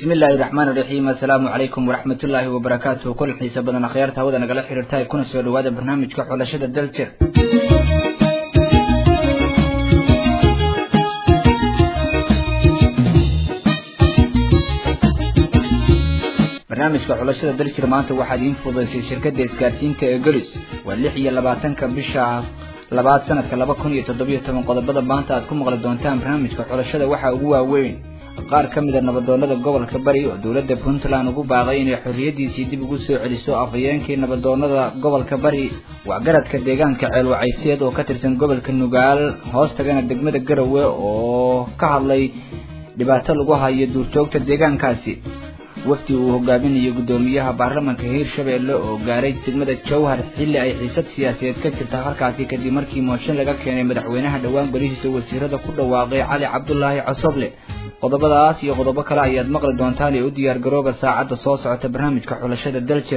bismi illaahi raxmaan iraxiim assalaamu calaykum waraxmat ullaahi wabarakaatuhu kulan xiisa badan akhyaarta hawada nagala xiriirtahay kuna soo dhawaada barnaamijka xulashada daljir barnaamijka xulashada daljir maanta waxaa idiin fududaysay shirkadda isgaarsiinta ee golis waa lix iyo labaatanka bisha labaad sanadka laba kun iyo toddobiyo toban qodobada maanta aad ku maqli doontaan barnaamijka xulashada waxaa ugu waaweyn qaar ka mid a nabadoonada gobolka bari oo dowladda puntland ugu baaqay inay xorriyadiisii dib ugu soo celiso afhayeenkii nabadoonada gobolka bari waxgaradka deegaanka ceelwacayseed oo ka tirsan gobolka nugaal hoos tagana degmada garowe oo ka hadlay dhibaato lagu hayo duurjoogta deegaankaasi wafdi uu hogaaminayo guddoomiyaha baarlamanka hiirshabeelle oo gaaray degmada jowhar xilli ay xiisad siyaasadeed ka jirta halkaasi kadib markii mooshin laga keenay madaxweynaha dhowaan golihiisa wasiirada ku dhawaaqay cali cabdulaahi cosoble qodobadaas iyo qodobo kale ayaad maqli doontaan ee u diyaar garooba saacadda soo socota barnaamijka xulashada daljer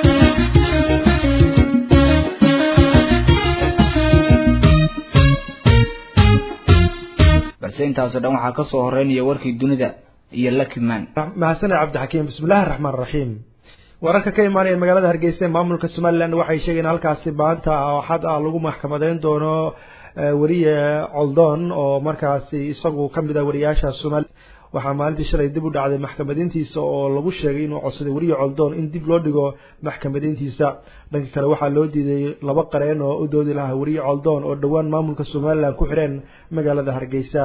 balse intaasoo dhan waxaa ka soo horeynaya warkii dunida iyo lakiman mahadsaned cabdixakiim bismillahi raxmaan raxiim wararka ka imaanaya magaalada hargeysa ee maamulka somalilan waxay sheegeen halkaasi maanta axad ah lagu maxkamadeyn doono weriye coldoon oo markaasi isagu kamid ah wariyaasha somaali waxaa maalintii shalay dib u dhacday maxkamadiintiisa oo lagu sheegay inuu codsaday weriye coldoon in dib loo dhigo maxkamadiintiisa dhanka kale waxaa loo diiday laba qareen oo u doodi lahaa weriye coldoon oo dhowaan maamulka somalilan ku xidheen magaalada hargeysa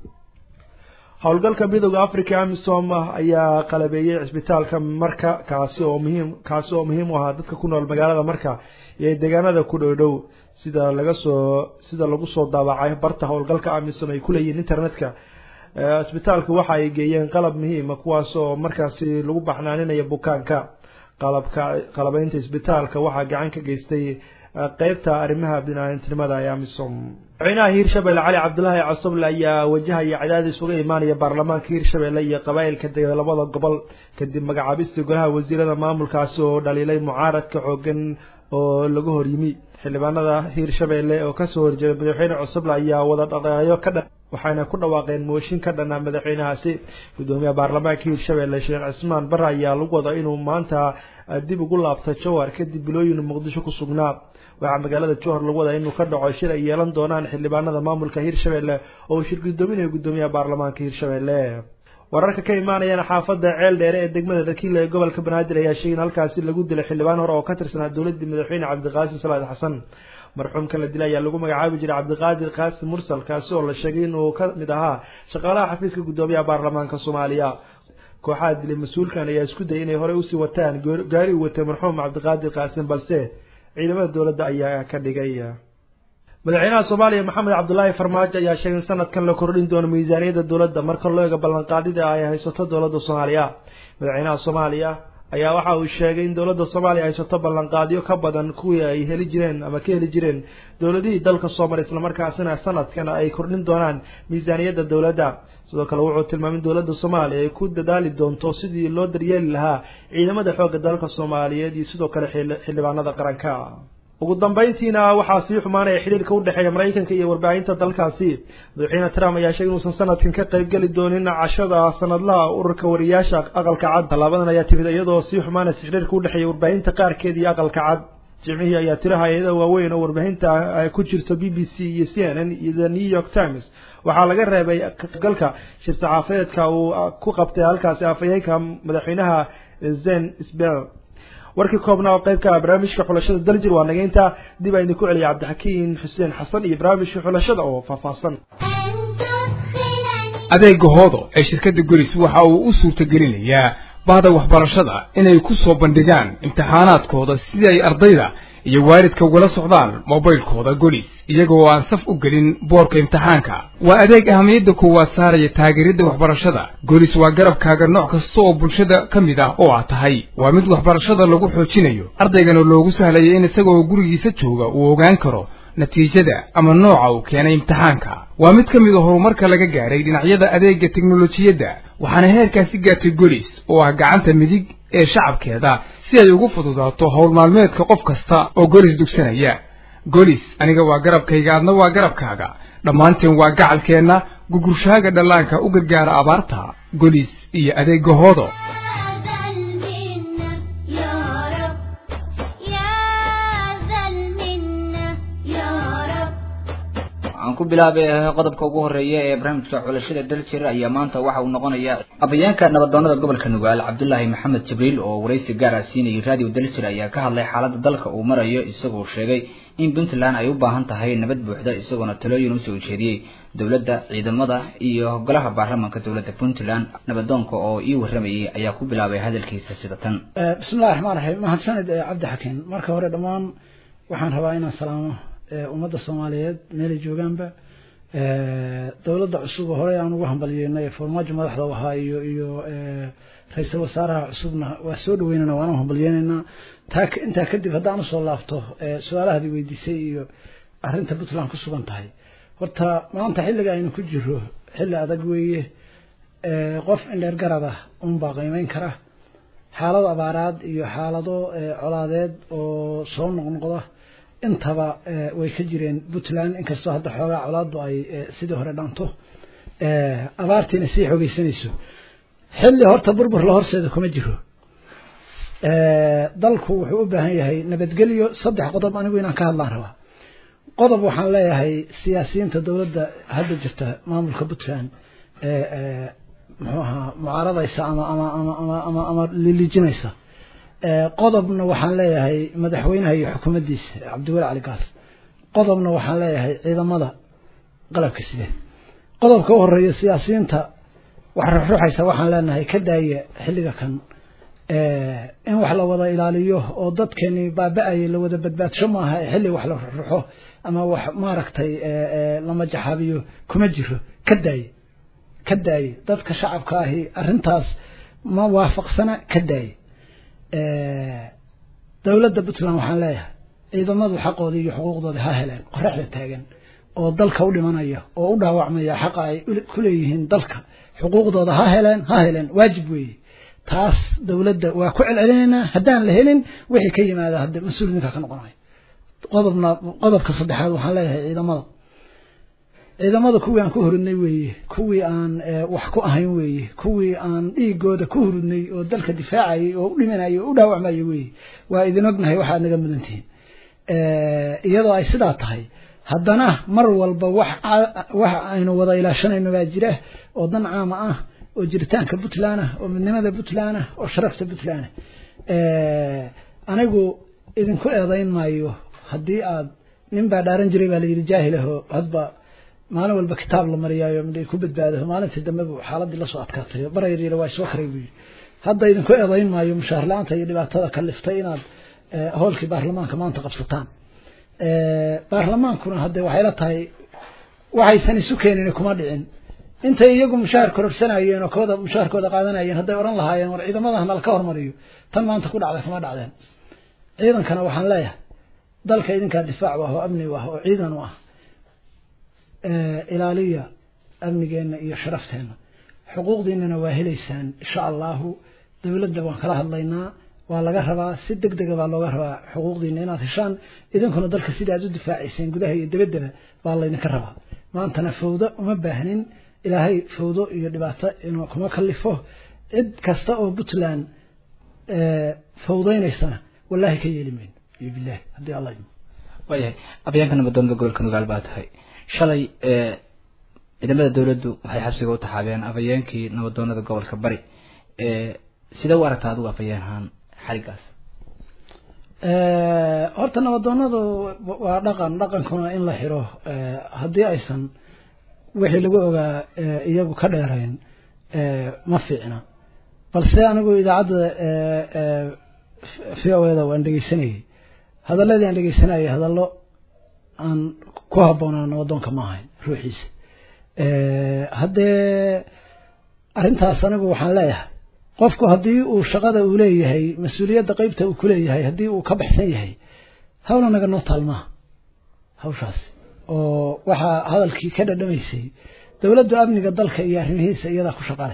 howlgalka midooda africa amisom ayaa qalabeeyey cisbitaalka marka kaasi oo muhiim kaasi oo muhiim u ahaa dadka ku nool magaalada marka iyo deegaanada ku dhow dhow sida laga soo sida lagu soo daabacay barta howlgalka amisom ay kuleeyihiin internetka cisbitaalka waxa ay geeyeen qalab muhiima kuwaas oo markaasi lagu baxnaaninayo bukaanka qalabka qalabeynta cisbitaalka waxaa gacan ka geystay qeybta arrimaha binaadamtinimada ee amisom madaxweynaha hiirshabelle cali cabdulaahi cosoble ayaa wajahaya cadaadis uga imaanaya baarlamaanka hiirshabelle iyo qabaa'ilka dega labada gobol kadib magacaabistii golaha wasiirada maamulkaasi oo dhaliilay mucaaradka xoogan oo laga horyimi xildhibaanada hiirshabelle oo kasoo horjeeda madaxweyne cosoble ayaa wada dhaqeeyo ka dhan waxayna ku dhawaaqeen mooshin ka dhana madaxweynahaasi guddoomiyaha baarlamaanka hiirshabelle sheekh cismaan bare ayaa lagu wada inuu maanta dib ugu laabto jowhar kadib bilooyin muqdisho ku sugnaa waxaa magaalada jowhar lagu wadaa inuu ka dhaco shir ay yeelan doonaan xildhibaanada maamulka hiirshabelle oo shir guddoominayo guddoomiyaha baarlamaanka hiirshabelle wararka ka imaanayana xaafada ceel dheere ee degmada dhakiila ee gobolka banaadir ayaa sheegay in halkaasi lagu dilay xildhibaan hore oo ka tirsanaa dowladii madaxweyne cabdiqaasim salaad xasan marxuumka la dilay ayaa lagu magacaabi jiray cabdiqaadir qaasim mursal kaasi oo la sheegay inuu ka mid ahaa shaqaalaha xafiiska guddoomiyaha baarlamaanka soomaaliya kooxaha dilay mas-uulkan ayaa isku dayay inay horey usii wataan gaari u watay marxuum cabdiqaadir qaasim balse ciidamada dowladda ayaa ka dhigay madaxweynaha soomaaliya maxamed cabdulaahi farmaajo ayaa sheegay in sanadkan la kordhin doono miisaaniyadda dowladda marka loo eego ballanqaadida ay haysato dowladda soomaaliya madaxweynaha soomaaliya ayaa waxa uu sheegay in dowladda soomaaliya haysato ballanqaadyo ka badan kuwii ay heli jireen ama ka heli jireen dowladihii dalka soomaliya islamarkaasina sanadkan ay kordhin doonaan miisaaniyadda dowladda sidoo kale wuxuu tilmaamay in dowladda soomaaliya ay ku dadaali doonto sidii loo daryeeli lahaa ciidamada xoogga dalka soomaaliyeed iyo sidoo kale xildhibaanada qaranka ugu dambeyntiina waxaa sii xumaanaya xidhiirka udhexeeya maraykanka iyo warbaahinta dalkaasi madaxweyne trump ayaa sheegay inuusan sanadkan ka qaybgeli doonin cashada sanadlaha ururka wariyaasha aqalka cad tallaabadan ayaa timid iyadoo sii xumaanaysa xidhiirka udhexeeya warbaahinta qaarkeed iyo aqalka cad jimcihii ayaa tiro hay-ada waaweyn oo warbaahinta ay ku jirto b b c iyo c n n iyo the new york times waxaa laga reebay galka shir saxaafadeedka uu ku qabtay halkaasi afhayeenka madaxweynaha zen sbel warkii koobnaa oo qaybka barnaamijka xulashada daljir waa nageynta dib a idinku celiya cabdixakiin xuseen xasan iyo barnaamijka xulashada oo faahfaahsan adeega hoodo ee shirkadda golis waxa uu u suurtagelinayaa bahda waxbarashada inay ku soo bandhigaan imtixaanaadkooda sidii ay ardayda iyo waalidka ugala socdaan mobaylkooda golis iyagoo aan saf u gelin boorka imtixaanka waa adeeg ahamiyadda koowaad saaraya taageeridda waxbarashada golis waa garabkaaga nooc kasta oo bulshada ka mid ah oo aad tahay waa mid waxbarashada lagu xoojinayo ardaygana loogu sahlaya in isagoo gurigiisa jooga uu ogaan karo natiijada ama nooca uu keenay imtixaanka waa mid ka mid a horumarka laga gaaray dhinacyada adeegga teknolojiyadda waxaana heerkaasi gaartay golis oo ah gacanta midig ee shacabkeeda si ay ugu fududaato howl maalmeedka qof kasta oo golis dugsanaya golis aniga waa garabkayga adna waa garabkaaga dhammaanteen waa gacalkeenna gugurshaaga dhallaanka u gargaara abaarta golis iyo adeegahoodo waxaan ku bilaabay qodobka ugu horeeya ee barnaamijka xulashada daljir ayaa maanta waxa uu noqonayaa afhayeenka nabadoonada gobolka nugaal cabdulaahi maxamed jibriil oo waraysi gaar ah siinayay radio daljir ayaa ka hadlay xaaladda dalka uu marayo isagoo sheegay in puntland ay u baahan tahay nabad buuxda isagoona talooyin usoo ujeediyey dowladda ciidamada iyo golaha baarlamaanka dowladda puntland nabadoonka oo ii waramayay ayaa ku bilaabay hadalkiisa sida tan bismillahi raxmaan raxiim mahadsanid cabdi xakiin marka hore dhammaan waxaan rabaa inaan salaamo ummadda soomaaliyeed meelay joogaanba dowladda cusub oo horey aan ugu hambalyeynay farmaajo madaxda u ahaa iyo iyo ra-iisul wasaaraha cusubna waa soo dhaweynana waanu hambalyeynaynaa taa intaa kadib haddaan usoo laabto su-aalahaadii weydiisay iyo arrinta puntland ku sugan tahay horta maanta xilliga aynu ku jiro xilli adag weeye qof indheer garad ah unbaa qiimeyn kara xaalado abaaraad iyo xaalado colaadeed oo soo noqnoqda intaba way ka jireen puntland inkastoo hadda xoogaa colaadu ay sidii hore dhanto abaartiina sii xoogeysanayso xilli horta burbur la horseeda kuma jiro dalku wuxuu u baahan yahay nabadgelyo saddex qodob anigu inaan ka hadlaan rabaa qodob waxaan leeyahay siyaasiyiinta dowladda hadda jirta maamulka puntland muxuu ahaa mucaaradaysa ama ama ama ama ama ama lilijinaysa qodobna waxaan leeyahay madaxweynaha iyo xukuumaddiisa cabdiweli cali gaas qodobna waxaan leeyahay ciidamada qalabka side qodobka u horeeya siyaasiyiinta wax ruxruxaysa waxaan leenahay ka daaya xilliga kan in wax la wada ilaaliyo oo dadkeeni baaba-ayay la wada badbaadsho maaha xilli wax la ruxruxo ama wax maaragtay lama jaxaabiyo kuma jiro ka daaye ka daaye dadka shacabka ahi arrintaas ma waafaqsana ka daaye dowladda puntland waxaan leeyahay ciidamadu xaqoodii iyo xuquuqdoodii ha heleen qoraxda taagan oo dalka u dhimanaya oo u dhaawacmaya xaqa ay ku leeyihiin dalka xuquuqdooda ha heleen ha heleen waajib weeye taas dowladda waa ku celcelinaynaa haddaan la helin wixii ka yimaada hadda mas-uul ninka ka noqonayo qodobna qodobka saddexaad waxaan leeyahay ciidamada ciidamada kuwii aan ku hurudnay weeye kuwii aan wax ku ahayn weeye kuwii aan dhiigooda ku hurudnay oo dalka difaacayay oo u dhimanayay oo u dhaawacmayay weeye waa idin ognahay waxaad naga mudantihiin iyadoo ay sidaa tahay haddana mar walba wax wax aynu wada ilaashanayno baa jira oo dan caama ah oo jiritaanka puntland ah oo midnimada puntland ah oo sharafta puntland ah anigu idinku eedayn maayo haddii aad nin baa dhaaran jiray baa layidhi jaahilaho hadba maalin walba kitaab la mariyaayo midhay ku badbaado maalintii dambe buu xaaladii lasoo adkaatay barayriila waa soo karay buu yidhi hadda idinku eedayn maayo mushaar la-aanta iyo dhibaatada kaliftay inaad hoolkii baarlamaanka maanta qabsataan baarlamaankuna hadde waxay la tahay waxaysan isu keenin kuma dhicin intay iyagu mushaar kororsanayeen oo kooda mushaarkooda qaadanayeen hadday odhan lahaayeen war ciidamadaha nala ka hormariyo tan maanta ku dhacday kuma dhacdeen ciidankana waxaan leeyahay dalka idinkaa difaac u ah oo amni u ah oo ciidan u ah ilaaliya amnigeenna iyo sharafteenna xuquuqdiinana waa helaysaan insha allahu dowladda waan kala hadlaynaa waa laga rabaa si deg dega baa looga rabaa xuquuqdiina inaad heshaan idinkuna dalka sida aad u difaacayseen gudaha iyo dabaddaba baa laydinka rabaa maantana fawdo uma baahnin ilaahay fawdo iyo dhibaato inuu kuma kalifo cid kasta oo puntland fawdaynaysana wallahi ka yeeli mayno iyo bilahi haddii alla idmo waayahay afyeenka nabadoonada gobolka nugaal baa tahay shalay ciidamada dowladdu waxay xabsiga u taxaabeen afhayeenkii nabadoonada gobolka bari sidee u aragtaa adigu afhayeen ahaan xarigaas horta nabadoonadu waa dhaqan dhaqankuna in la xiro haddii aysan wixii lagu ogaa iyagu ka dheerayn ma fiicna balse anigu idaacadda v o da waan dhegeysanayay hadaladii aan dhegeysanayay hadallo aan ku habboonaa nabadoonka ma ahayn ruuxiisa haddee arrintaas anigu waxaan leeyahay qofku haddii uu shaqada uu leeyahay mas-uuliyadda qeybta uu kuleeyahay haddii uu ka baxsan yahay hawla naga noo taalmaha hawshaas oo waxaa hadalkii ka dhadhamaysay dowladdu amniga dalka iyo arrimihiisa iyadaa ku shaqale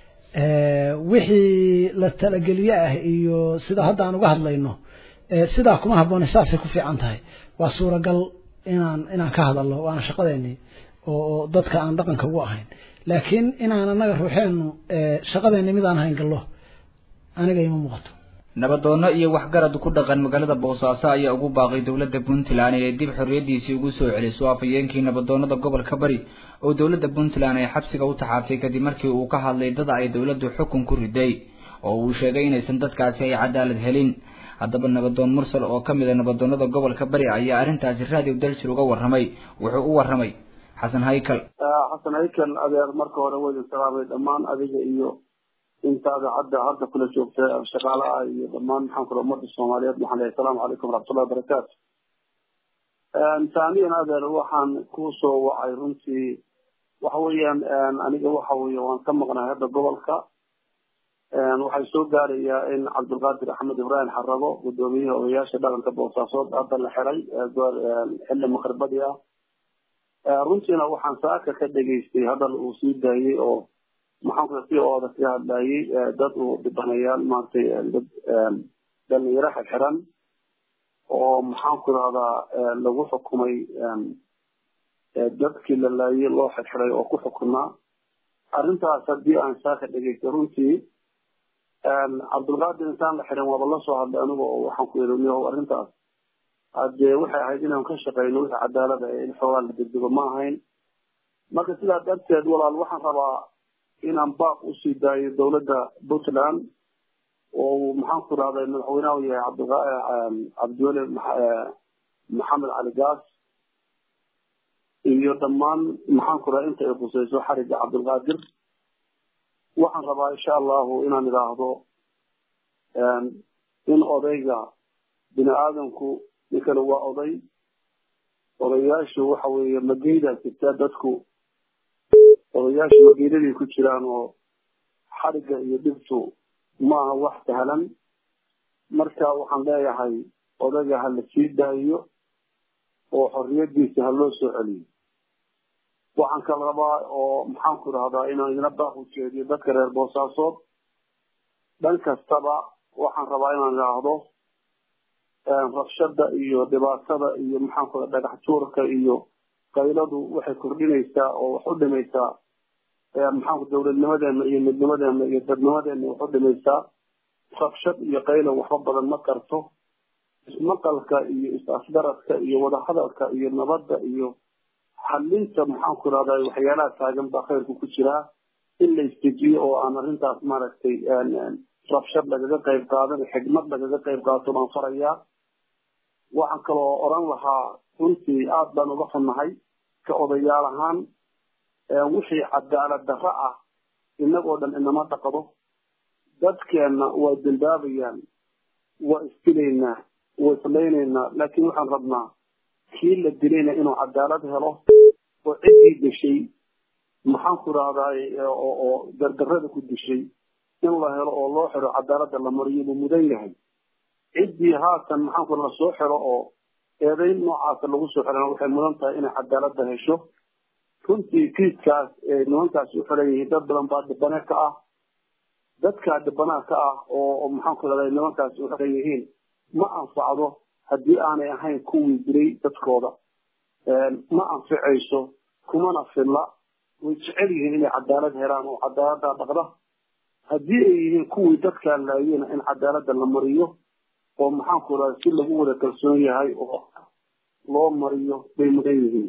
wixii la talageliye ah iyo sida hadda aan uga hadlayno sidaa kuma habboone saasay ku fiican tahay waa suuragal inaan inaan ka hadalno waana shaqadeeni oo dadka aan dhaqanka ugu ahayn laakiin inaan annaga ruuxeennu shaqadeena mid aan hayn gallo aniga ima muuqato nabadoono iyo waxgarad ku dhaqan magaalada boosaaso ayaa ugu baaqay dowladda puntland inay dib xorriyadiisii ugu soo celiso afhayeenkii nabadoonada gobolka bari oo dowladda puntland ay xabsiga u taxaabtay kadib markii uu ka hadlay dad ay dowladdu xukun ku riday oo uu sheegay inaysan dadkaasi ay cadaalad helin haddaba nabadoon mursal oo ka mid a nabadoonada gobolka bari ayaa arrintaasi raadiw daljir uga warramay wuxuu u warramay xasan haykal xasan haykal adeer marka hore waydin salaamay dhammaan adiga iyo intaada hadda hadda kula joogta shaqaalaha iyo dhammaan maxaan kula ummadda soomaaliyeed waxaan leeyahay asalaamu calaykum waraxmatullahi wabarakaatu taaniyan adeer waxaan ku soo wacay runtii waxa weeyaan aniga waxa weeye waan ka maqnahay hadda gobolka waxay soo gaarayaa in cabdulqaadir axmed ibraahim xarago guddoomiyaha odayaasha dhaqanka boosaasood hadda la xiray xilli maqribadii ah runtiina waxaan saaka ka dhegaystay hadal uu sii daayey oo maxaan ku si ooda ka hadlayay dad uu dhibanayaal maaragtay dad dhalinyaro xirxiran oo maxaan ku rahdaa lagu xukumay dadkii la laayay loo xirxiray oo ku xukunaa arrintaas haddii aan saaka dhegaystay runtii cabdulqaadir intaan la xirin waaba la soo hadlay aniga oo waxaan ku yidhi niyow arrintaas haddee waxay ahayd inaan ka shaqeyno wixii cadaalada ee in xoogaa la degdego ma ahayn marka sidaa darteed walaal waxaan rabaa inaan baaq usii daayo dowladda puntland oo maxaan ku rahday madaxweynaha u yahay cabdiweli maxamed cali gaas iyo dhammaan maxaan ku rahay inta ay khuseyso xariga cabdulqaadir waxaan rabaa insha allahu inaan idhaahdo in odayga bini aadamku ninkana waa oday odayaashu waxa weeye mageydaa jirtaa dadku odayaashu mageydaday ku jiraan oo xariga iyo dhibtu maaha wax sahlan marka waxaan leeyahay odayga ha la sii daayo oo xorriyadiisa ha loo soo celiyo waxaan kala rabaa oo maxaan ku rahdaa inaan idina baaq u jeediyo dadka reer boosaasood dhan kastaba waxaan rabaa inaan idhaahdo rabshada iyo dhibaatada iyo maxaan ku dhagax tuurka iyo qayladu waxay kordhinaysaa oo wax u dhimaysaa maxaan dowladnimadeena iyo midnimadeena iyo dadnimadeena wax u dhimaysaa rabshad iyo qaylo waxba badan ma karto ismaqalka iyo is-afgaradka iyo wadahadalka iyo nabadda iyo xalinta maxaan ku rahdaa waxyaalaha taagan baa khayrku ku jiraa in la istejiyo oo aan arrintaas maaragtay rabshad lagaga qayb qaadan xigmad lagaga qayb qaato baan farayaa waxaan kaloo odran lahaa runtii aad baan uga xunnahay ka odayaal ahaan wixii cadaalad darro ah innagoo dhan inama dhaqdo dadkeenna waa dembaabayaan waa isdilaynaa waa islaynaynaa laakiin waxaan rabnaa kii la dilayna inuu cadaalad helo oo ciddii dishay maxaan ku rahdaay oo dardarrada ku dishay in la helo oo loo xiro cadaaladda la mariyo buu mudan yahay ciddii haatan maxaan ku la soo xiro oo eedayn noocaasa lagu soo xirana waxay mudan tahay inay cadaaladda hesho runtii kiiskaas ee nimankaasi u xiran yihiin dad badan baa dhibane ka ah dadkaa dhibanaha ka ah oo maxaan ku rahday nimankaasi u xiran yihiin ma anfacdo haddii aanay ahayn kuwii dilay dadkooda ma anficayso kumana filla way jecel yihiin inay cadaalad helaan oo cadaaladdaa dhaqda haddii ay yihiin kuwii dadkaa laayena in cadaaladda la mariyo oo maxaan ku raha si lagu wada kalsoon yahay oo loo mariyo bay mudan yihiin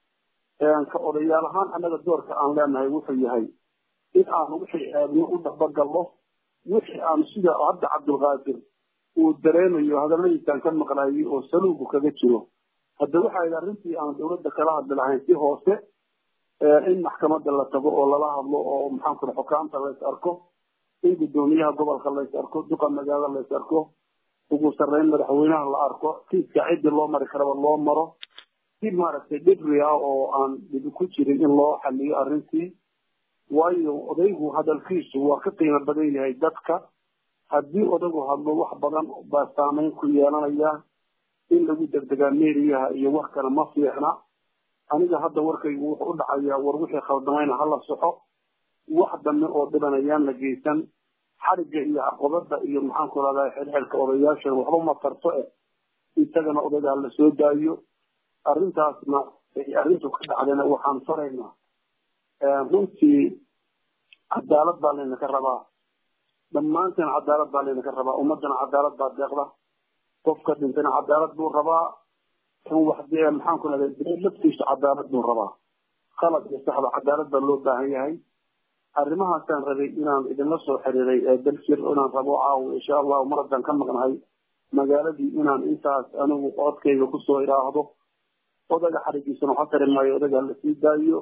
ka odayaal ahaan annaga doorka aan leenahay wuxuu yahay in aanu wixii aadno u dhabagallo wixii aanu sida hadda cabdulqaadir uu dareemayo hadalladiisaan ka maqlaayay oo saluugu kaga jiro hadda waxay idhi arrintii aan dowladda kala hadli lahayn si hoose in maxkamadda la tago oo lala hadlo oo maxaan ku xukaamta lays arko in guddoomiyaha gobolka lays arko duqa magaalada lays arko ugu sarreyn madaxweynaha la arko kiiska ciddii loo mari karaba loo maro si maaragtay dhibri ah oo aan dhibi ku jirin in loo xaliyo arrintii waayo odaygu hadalkiisu waa ka qiimo badan yahay dadka haddii odagu hadlo wax badan baa saameyn ku yeelanaya in lagu degdegaa meeriyaha iyo wax kale ma fiicna aniga hadda warkaygu wuxuu u dhacayaa war wixii khaldamayna hala soxo wax dambe oo dhibanayaan la geysan xarigga iyo caqabada iyo maxaan ku rahdaa xilxilka odayaashan waxba ma tarto eh isagana odayga hala soo daayo arrintaasna arrintu ka dhacdayna waxaan faraynaa runtii cadaalad baa laynaka rabaa dhammaanteen cadaalad baa laynaka rabaa ummadana cadaalad baa deeqda qofka dhintana cadaalad buu rabaa kan wax maxaan ku rahda dee laftiisa cadaalad buu rabaa khalad iyo saxda cadaalad baa loo baahan yahay arrimahaasaan rabay inaan idinla soo xiriiray ee dalsir inaan rabo caawo insha allahu mar haddaan ka maqnahay magaaladii inaan intaas anigu codkayga kusoo idhaahdo odaga xarigiisana waxa tari maayo odaga la sii daayo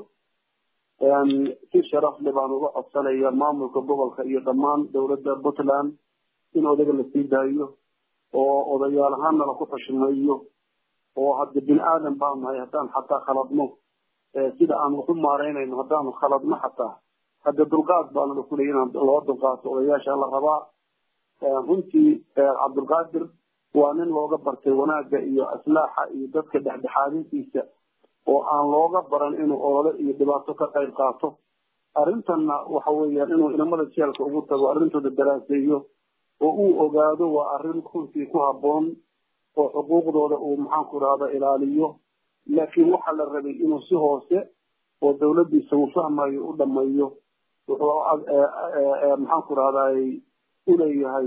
si sharaf le baan uga codsanaya maamulka gobolka iyo dhammaan dowladda puntland in odaga la sii daayo oo odayaal ahaanna laku xushmeeyo oo hadda bini aadan baan nahay haddaan xataa khaladno sida aan waxu maaraynayno haddaanu khaladno xataa hadda dulqaad baana la kulaya inaan loo dulqaato odayaasha la rabaa runtii cabdulqaadir waa nin looga bartay wanaagga iyo aslaaxa iyo dadka dhexdhexaadintiisa oo aan looga baran inuu olole iyo dhibaato ka qayb qaato arrintanna waxa weeyaan inuu inamada jeelka ugu tago arrintooda daraaseeyo oo uu ogaado waa arrin runtii ku habboon oo xuquuqdooda uu maxaanku rahda ilaaliyo laakiin waxaa la rabay inuu si hoose oo dowladdiisa uu fahmayo u dhammeeyo wuxuu maxaanku rahday uleeyahay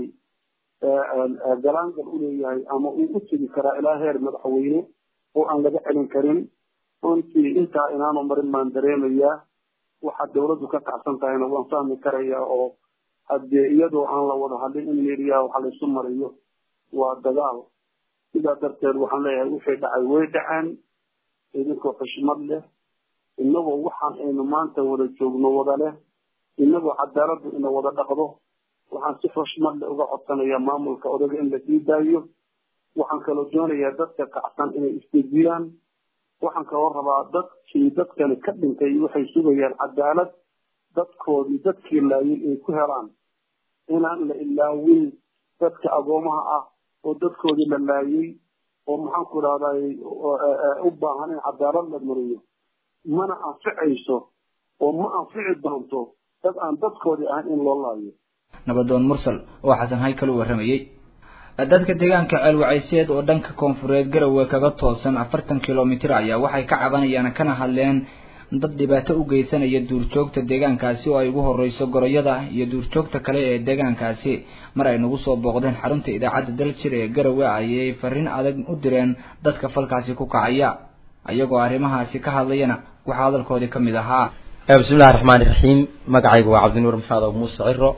galaangal uleeyahay ama uu u tegi karaa ilaa heer madaxweyne oo aan laga celin karin runtii intaa inaanu marin baan dareemayaa waxaa dowladdu ka kacsan tahayna waan fahmi karayaa oo haddee iyadoo aan la wada hadlin in meeriyaha waxa laysu mariyo waa dagaal sidaa darteed waxaan leeyahay wixii dhacay way dhaceen idinkoo xushmad leh inagoo waxaan aynu maanta wada joogno wada leh inagoo cadaaladdu ina wada dhaqdo waxaan si xushmad leh uga codsanayaa maamulka odaga in la sii daayo waxaan kaloo doonayaa dadka kacsan inay isdejiyaan waxaan kaloo rabaa dadkii dadkani ka dhintay waxay sugayaan cadaalad dadkoodii dadkii laayay ay ku helaan inaan la ilaawin dadka agoomaha ah oo dadkoodii la laayay oo maxaanku idhahday u baahan in cadaalad la mariyo mana anficayso oo ma anfici doonto dad aan dadkoodii ahayn in loo laayo nabadoon mursal oo xasan haykal u warramayey dadka deegaanka ceelwacayseed oo dhanka koonfureed garowe kaga toosan afartan kilomitir ayaa waxay ka cabanayaan kana hadleen dad dhibaato u geysanaya duurjoogta deegaankaasi oo ay ugu horeyso goroyada iyo duurjoogta kale ee deegaankaasi mar ay nagu soo booqdeen xarunta idaacadda daljir ee garowe ayay fariin adag u direen dadka falkaasi ku kacaya ayagoo arrimahaasi ka hadlayana waxaa hadalkoodii ka mid ahaa bismillahi raxmaani raxiim magacaygu waa cabdinuur maxamed abu muuse ciro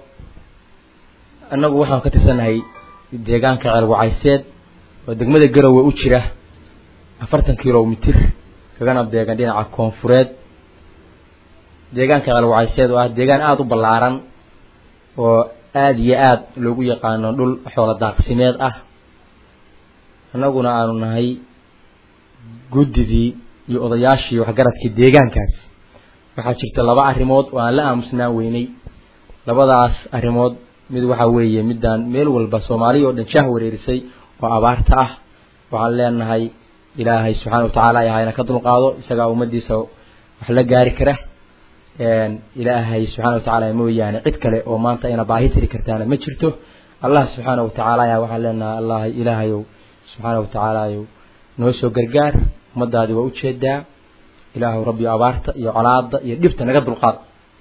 annagu waxaan ka tirsanahay deegaanka ceelwacayseed oo degmada garowe u jira afartan kilomitir kagana beegan dhinaca koonfureed deegaanka ceelwacayseed oo ah deegaan aada u ballaaran oo aada iyo aada loogu yaqaano dhul xoolo daaqsimeed ah annaguna aanu nahay guddidii iyo odayaashii waxgaradkii deegaankaasi waxaa jirta laba arrimood oo aan la aamusnaan weynay labadaas arrimood mid waxaa weeye midaan meel walba soomaaliya oo dhan jaah wareerisay oo abaarta ah waxaan leenahay ilaahay subxaana watacaala ahayna ka dulqaado isagaa ummadiisa wax la gaari kara ilaahay subxaana watacaala mooyaane cid kale oo maanta ayna baahi tiri kartaana ma jirto allah subxaana watacaala ayaa waxaan leenahay allah ilaahayow subxaana watacaalayow noo soo gargaar ummadaadi waa ujeedaa ilaahu rabbi abaarta iyo colaada iyo dhibta naga dulqaad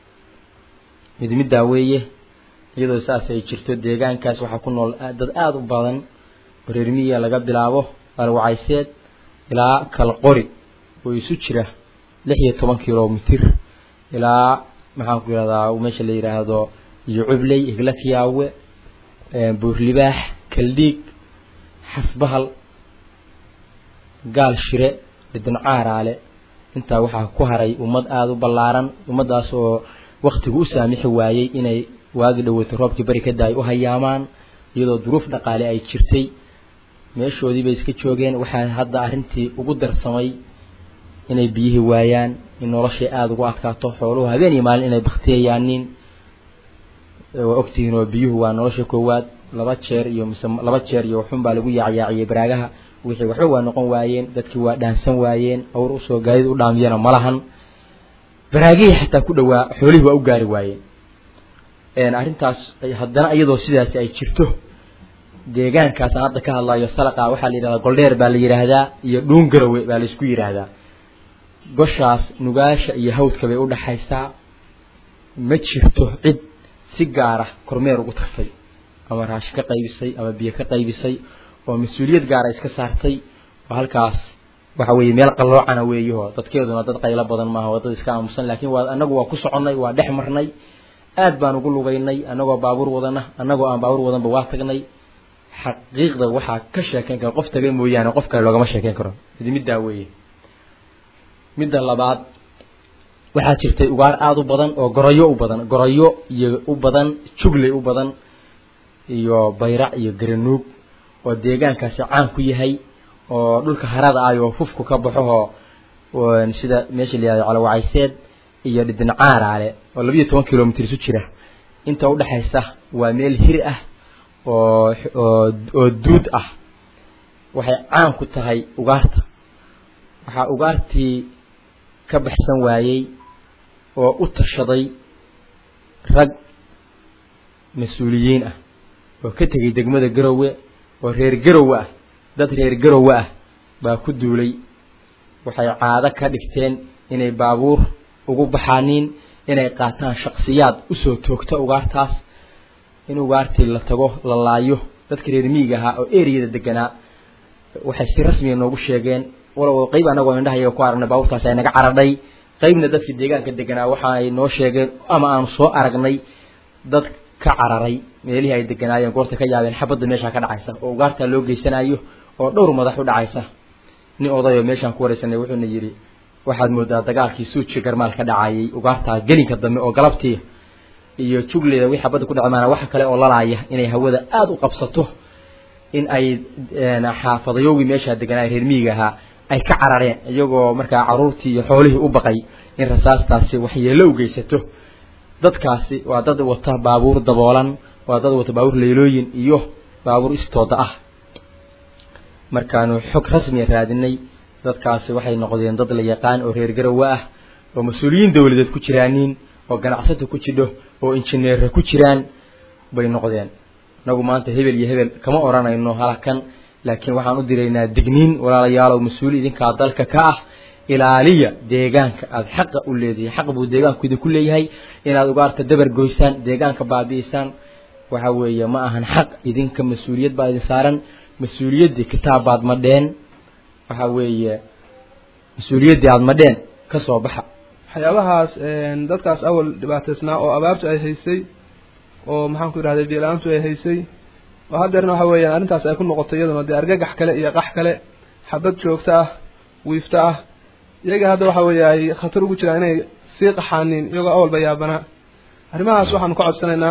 mid middaa weeye iyadoo saas ay jirto deegaankaas waxaa ku nool dad aada u badan oo reer miyiga laga bilaabo alwacayseed ilaa kalqori oo isu jira lix iyo toban kilomitir ilaa maxaan ku yihahdaa meesha la yidhaahdo iyo cubley iglakiyaawe buurlibaax kaldhiig xasbahal gaal shire dhidincaaraale intaa waxaa ku haray ummad aada u ballaaran ummaddaas oo waktigu u saamixi waayey inay waagi dhaweyto roobkii beri ka daay u hayaamaan iyadoo duruuf dhaqaale ay jirtay meeshoodii bay iska joogeen waxaa hadda arrintii ugu darsamay inay biyihii waayaan in noloshay aada ugu adkaato xooluhu habeen iyo maalin inay baktiyayaaniin waa ogtihiin oo biyuhu waa nolosha koowaad laba jeer iyo mise laba jeer iyo waxun baa lagu yaacyaaciyey baraagaha wixii waxba waa noqon waayeen dadkii waa dhaansan waayeen awr usoo gaadid u dhaamiyana ma lahan baraagihii xataa ku dhawaa xoolihii waa u gaari waayeen arrintaas haddana iyadoo sidaasi ay jirto deegaankaasaan hadda ka hadlayo salaqa waxaa la yidhahdaa goldheer baa la yidhaahdaa iyo dhuun garowe baa la isku yidhaahdaa goshaas nugaasha iyo hawdka bay u dhaxaysaa ma jirto cid si gaara kormeer ugu tagtay ama raashin ka qaybisay ama biyo ka qaybisay oo mas-uuliyad gaara iska saartay oo halkaas waxa weeye meel qalloocana weeyaho dadkeeduna dad qaylo badan maaha waa dad iska aamusan laakiin waa anagu waa ku soconnay waa dhex marnay aad baan ugu lugaynay annagoo baabuur wadana annagoo aan baabuur wadanba waa tagnay xaqiiqda waxaa ka sheekeyn kara qof taga mooyaane qof kale loogama sheekeyn karo idi middaa weeye midda labaad waxaa jirtay ugaar aada u badan oo goroyo u badan goroyo iyo u badan jugley u badan iyo bayrac iyo garanuug oo deegaankaasi caan ku yahay oo dhulka harada ah oo fufku ka baxo sida meesha la yihahdo calawacayseed iyo dhidincaaraale oo labiyo toban kilomitr isu jira inta udhexaysa waa meel hir ah oo oo oo duud ah waxay caan ku tahay ugaarta waxaa ugaartii ka baxsan waayey oo u tashaday rag mas-uuliyiin ah oo ka tegay degmada garowe oo reer garowe ah dad reer garowe ah baa ku duulay waxay caado ka dhigteen inay baabuur ugu baxaaniin inay qaataan shaksiyaad usoo toogta ugaartaas in ugaartii la tago la laayo dadka reer miyiga ahaa oo ereyada deganaa waxay si rasmiga noogu sheegeen walow qeyb anagoo indhahayaga ku aragnay baabuurtaas ay naga caradhay qeybna dadka deegaanka deganaa waxa ay noo sheegeen ama aanu soo aragnay dad ka cararay meelihii ay deganaayeen goorta ka yaabeen xabadda meeshaa ka dhacaysa oo ugaartaa loo geysanayo oo dhowr madax u dhacaysa nin odayoo meeshaan ku wareysanay wuxuuna yidhi waxaad moodaa dagaalkii suuji garmaal ka dhacayay ugaartaa gelinka dambe oo galabtii iyo jugleyda wixii xabadda ku dhacmaana waxa kale oo lalaaya inay hawada aada u qabsato in ay xaafadayowgii meeshaa deganaay reer miyiga ahaa ay ka carareen iyagoo markaa caruurtii iyo xoolihii u baqay in rasaastaasi waxyeello u geysato dadkaasi waa dad wata baabuur daboolan waa dad wata baabuur leylooyin iyo baabuur istooda ah markaanu xog rasmiya raadinay dadkaasi waxay noqdeen dad la yaqaan oo reer garowe ah oo mas-uuliyiin dawladeed ku jiraaniin oo ganacsata ku jidho oo injineera ku jiraan bay noqdeen inagu maanta hebel iyo hebel kama odhanayno halakan laakiin waxaan u diraynaa digniin walaalayaalow mas-uul idinkaa dalka ka ah ilaaliya deegaanka aada xaqa u leedihay xaq buu deegaanku idinku leeyahay inaad ugaarta dabar goysaan deegaanka baabi'isaan waxa weeye ma ahan xaq idinka mas-uuliyad baa idin saaran mas-uuliyaddii kitaab baad madheen waxa weeye mas-uuliyaddii aada madheen ka soo baxa waxyaabahaas dadkaas awal dhibaataysnaa oo abaartu ay haysay oo maxaan ku yidhahday biila-aantu ay haysay oo haddeerna waxa weeyaan arrintaas ay ku noqotay iyaduna dee argagax kale iyo qax kale xabad joogto ah wiifto ah iyaga hadda waxa weeye ay khatar ugu jiraan inay sii qaxaaniin iyagoo awalba yaabanaa arrimahaas waxaanu ka codsanaynaa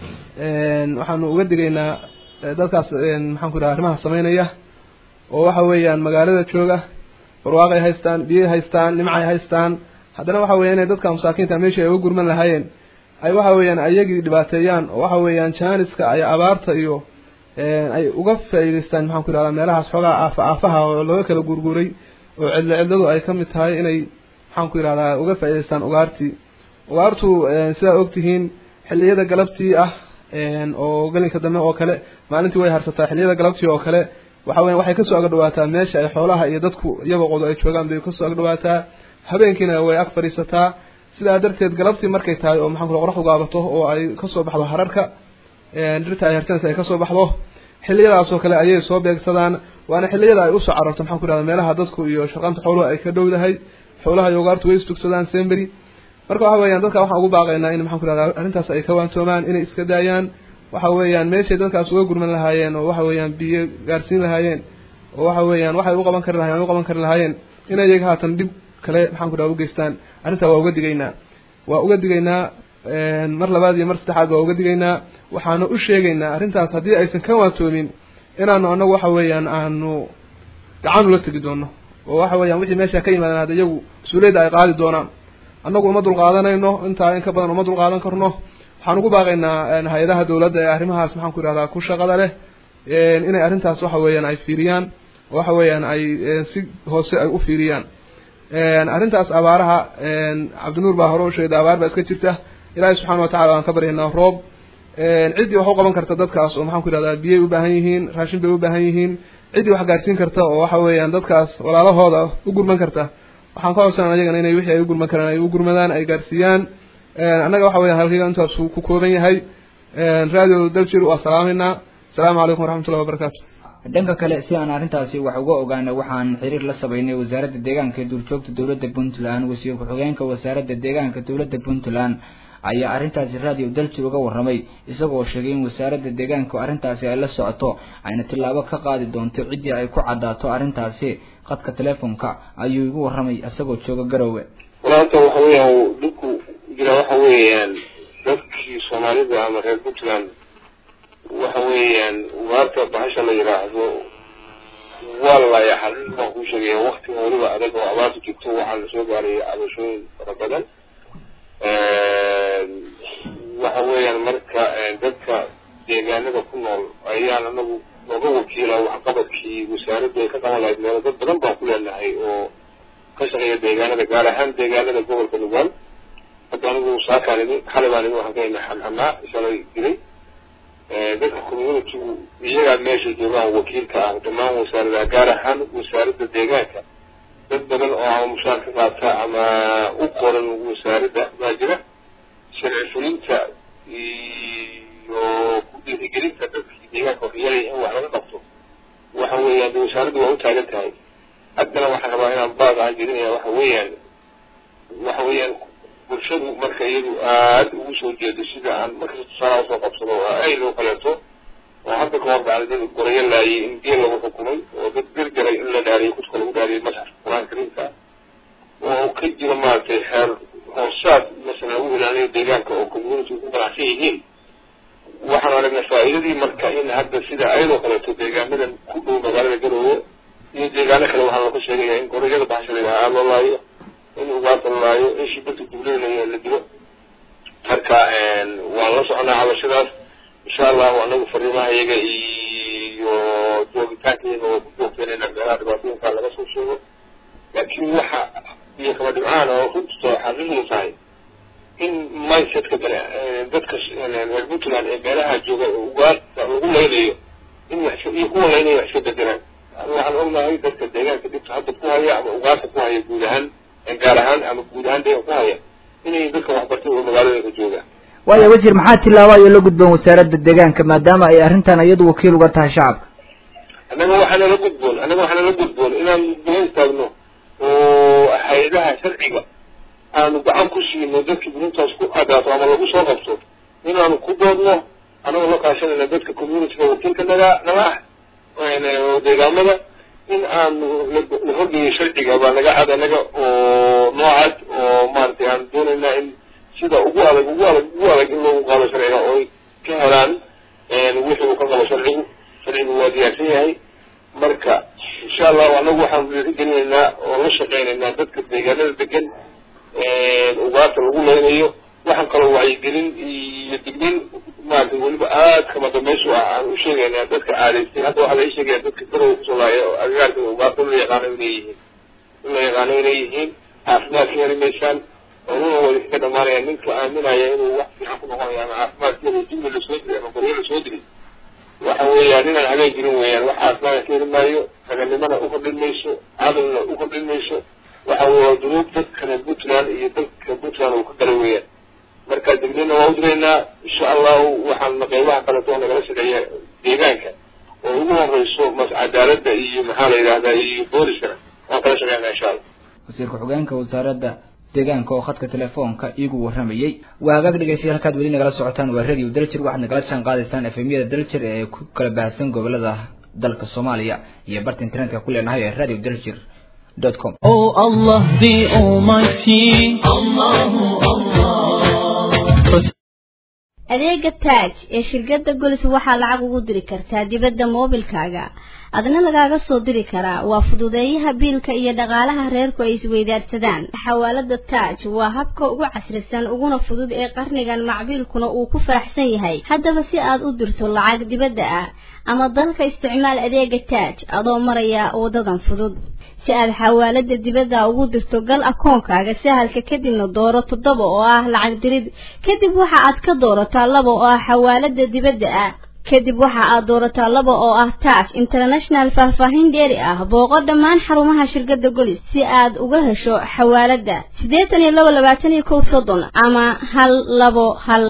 waxaanu uga digaynaa dadkaas maxaan ku yidhaha arrimaha samaynaya oo waxa weeyaan magaalada jooga barwaaqay haystaan biyay haystaan nimcay haystaan haddana waxa weya inay dadka masaakiinta meeshii ay uga gurman lahaayeen ay waxa weeyaan ayagii dhibaateeyaan oo waxa weeyaan jaaniska ay abaarta iyo ay uga faa'iidaystaan maxaan ku yidhahdaa meelahaas xoogaa aafa aafaha oo looga kala gurguray oo cidlo cidladu ay ka mid tahay inay maxaan ku yidhahdaa uga faa'idaystaan ugaartii ugaartu sidaa ogtihiin xilliyada galabtii ah oo gelinka dambe oo kale maalintii way harsataa xilliyada galabtii oo kale waxa weya waxay kasoo agdhawaataa meesha ay xoolaha iyo dadku iyagoo qodo ay joogaan bay kasoo agdhawaataa habeenkiina way ag fadhiisataa sidaa darteed galabtii markay tahay oo maxaan ku qoraxdu gaabato oo ay kasoo baxdo hararka dhirta ay harsanaysa ay kasoo baxdo xilliyadaas oo kale ayay soo beegsadaan waana xilliyada ay usoo cararto maxaan ku yidhahda meelaha dadku iyo sharqanta xooluhu ay ka dhowdahay xoolaha iyo ugaartu way istugsadaan sembery marka waxa weeyaan dadka waxaan ugu baaqaynaa in maxaan ku yidhahda arrintaas ay ka waantoomaan inay iska daayaan waxa weeyaan meeshay dadkaas uga gurman lahaayeen oo waxa weeyaan biyo gaarsiin lahaayeen oo waxa weeyaan waxay u qaban kari lahayen u qaban kari lahaayeen inay iyaga haatan dhib kale maxaan ku dhaha ugeystaan arrintaa waa uga digaynaa waa uga digaynaa mar labaad iyo mar saddexaad waa uga digaynaa waxaanu u sheegaynaa arrintaas haddii aysan ka waantoomin inaanu anagu waxa weeyaan aanu gacan ula tegi doono oo waxa weeyaan wixii meesha ka yimaadaan hadda iyagu mas-uuliyadda ay qaadi doonaan annagu uma dulqaadanayno intaa in ka badan uma dulqaadan karno waxaan ugu baaqaynaa hay-adaha dawladda ee arrimahaas maxaan ku yidhahdaa ku shaqada leh inay arrintaas waxa weeyaan ay fiiriyaan oo waxa weeyaan ay si hoose ay u fiiriyaan arrintaas abaaraha cabdinuur baa hore u sheegday abaar baa iska jirta ilaahay subxaana watacala waan ka baryaynaa roob ciddii wax u qaban karta dadkaas oo maxaan ku yidhahdaa biyay u baahan yihiin raashin bay u baahan yihiin ciddii wax gaarsiin karta oo waxa weeyaan dadkaas walaalahooda u gurman karta waxaan ka codsanaa ayagana inay wixii ay u gurman karaan ay u gurmadaan ay gaarsiiyaan annaga waxa weya halkayga intaasuu ku kooban yahay radio daljir waa salaameynaa asalaamu calaykum waraxmatullahi wabarakaatu dhanka kale si aan arrintaasi wax uga ogaano waxaan xiriir la sameynay wasaaradda deegaanka ee duurjoogta dowladda puntland wasiir ku-xigeenka wasaaradda deegaanka dowladda puntland ayaa arrintaasi radio daljir uga warramay isagoo sheegay in wasaaradda deegaanku arrintaasi ay la socoto ayna tillaabo ka qaadi doonto ciddii ay ku caddaato arrintaasi qadka teleefonka ayuu igu warramay isagoo jooga garowe walaanta waxa weeyaan dhibku jira waxa weeyaan dadkii soomaalida ama reer puntland waxa weeyaan ugaarta bahasha la yidhaahdo waa lalaaya xalin baan kuu sheegaya waktiga weliba adag oo abaarta joogto waxaa lasoo gaaraya cabashooyin fara badan waxa weeyaan marka dadka deegaanada ku nool ayaan anagu nooga wakiila waxqabadkii wasaaraddu ay ka qaban lahayd meelo dad badan baan ku leenahay oo ka shaqeeya deegaanada gaar ahaan deegaanada gobolka nugaal hadda anigu saakaan idin xalay baan idin waxaan ka ina xamxamaa shalay dilay dadka communitygu iyagaa meesha joogaan wakiilka ah dhammaan wasaaradaha gaar ahaan wasaaradda deegaanka dad badan oo ama mushaar ka qaata ama u qoran wasaaradda baa jira sharci fulinta iyo ku dhiirigelinta dadkii deegaanka waxyeelaya in wax laga qabto waxa weeyaan de wasaaraddu waa u taagan tahay haddana waxaan rabaa inaan baaq aan jeedinaya waxa weeyaan waxa weeyaan bulshadu marka iyadu aada ugu soo jeedo sida aan markasta tusaalaha usoo qabsado oo ay loo kaleeto oo hadda ka hor dhacday dad gorayo laayay in geel lagu xukumay oo dad gargaray in la dhaariyay kudka lagu dhaariyay masxafka qur-aanka kariimka oo ka jira maaragtay xeer hoosaad masalan lagu ilaaliyo deegaanka oo community ku ganacsan yihiin waxaan aragnay faa'iidadii marka in hadda sida ayadoo kaleeto deegaanadan ku dhow magaalada garoowe iyo deegaano kale waxaa looga sheegaya in gorayada baxasha la yidhaha aada loo laayo in ugaarta la laayo in shibirta dublada la dilo marka waan la soconaa cabashadaas insha allahu anagu fariimaha iyaga iyo joogitaanka iyaga oo ku joogteenayna meelaha dhibaatooyinka laga soo sheego laakiin waxa iyo kaba dhibcaan oo runtuto xaqiiqdu tahay in mindsetka bane dadka reer puntland ee meelaha jooga ugaarta lagu laynayo in wax iyo kuwa laynaya wax iska bedelaan waxaan ognahay dadka deegaanka dhibta hadda ku haya ama ugaarta ku haya guud ahaan gaar ahaan ama guud ahaan deegaan ku haya inay dadka waxbartay oo magaaladooda joogaan waayo wasiir maxaa tillaabo ayo la gudboon wasaaradda deegaanka maadaama ay arrintan iyadu wakiil uga tahay shacabka annaga waxaana la gudboon annaga waxaana la gudboon inaan daba istaagno oo hay-adaha sharciga aanu gacan ku siino dadkii burintaas ku adaato ama lagu soo qabto inaanu ku doodno anagoo la kaashanayna dadka communityga wakiilka naga naga ah oo deegaamada in aanu la horgeeyo sharciga baa naga cad anaga oo noocad oo maaragtay aan doonaynaa in sida ugu adag ugu adag ugu adag in loogu qaado sharciga oo ay ka helaan wixii uu ka qabo sharcigu sharcigu waa diyaarsan yahay marka insha allahu anagu waxaan dhiirigelinaynaa oo la shaqeynaynaa dadka deegaanada degan ugaarta lagu leynayo waxaan kaloo wacyigelin iyo dignin maaragtay weliba aad kama dambaysu ah aan u sheegaynaa dadka caadaystay hadda waxaa laga sheegaya dadka garowa kusoo laaya oo agagaarka ugaarta la yaqaano inay yihiin in la yaqaano inay yihiin caafimaadka heli maysaan oluna wada kaga dhamaanaya ninka aaminaya inuu wax fiican ku noqonayo ama caafimaadkeeda jimli lasoo diri ama qoryo lasoo diri waxa weeyaan inaan habeen jirin weeyaan wax caafimaadka ka heli maayo raganimana ukordhin mayso cadalna ukordhin mayso waxa weeye dunuub dadka reer puntland iyo dadka puntland uu ka gala weeyaan marka degdena waa u diraynaa insha allahu waxaan qeybaha kaleto nagala shaqeeya deegaanka oo ugu horeyso mas cadaaladda iyo maxaa la yidhahdaa iyo booliskana waan kala shaqeynaa insha allah wasiir ku-xigeenka wasaaradda deegaanka oo khadka telefoonka iigu warramayey waa hagaag dhegeystayaal halkaad weli nagala socotaan waa radio daljir waxaad nagala jaan qaadaysaan efemyada daljir ee ku kala baahsan gobolada dalka soomaaliya iyo barta internetka ku leenahay ee radio daljir dot com Oh Allah the Almighty Allahu Allah adeega taaj ee shirkadda golis waxaa lacag ugu diri kartaa dibadda moobilkaaga adna lagaaga soo diri karaa waa fududeeyaha biilka iyo dhaqaalaha reerku ay isweydaarsadaan xawaalada taaj waa habka ugu casrisan uguna fudud ee qarnigan macbiilkuna uu ku faraxsan yahay haddaba si aad u dirto lacag dibadda ah ama dalka isticmaal adeega taaj adoo maraya wadadan fudud si aad xawaalada dibadda ugu dirto gal akoonkaaga sahalka kadibna dooro toddoba oo ah lacag dirid kadib waxa aad ka doorataa laba oo ah xawaalada dibadda ah kadib waxa aad doorataa laba oo ah taaj international faahfaahin dheeri ah booqo dhammaan xarumaha shirkadda golis si aad uga hesho xawaaladda siddeetan iyo laba labaatan iyo kow soddon ama hal labo hal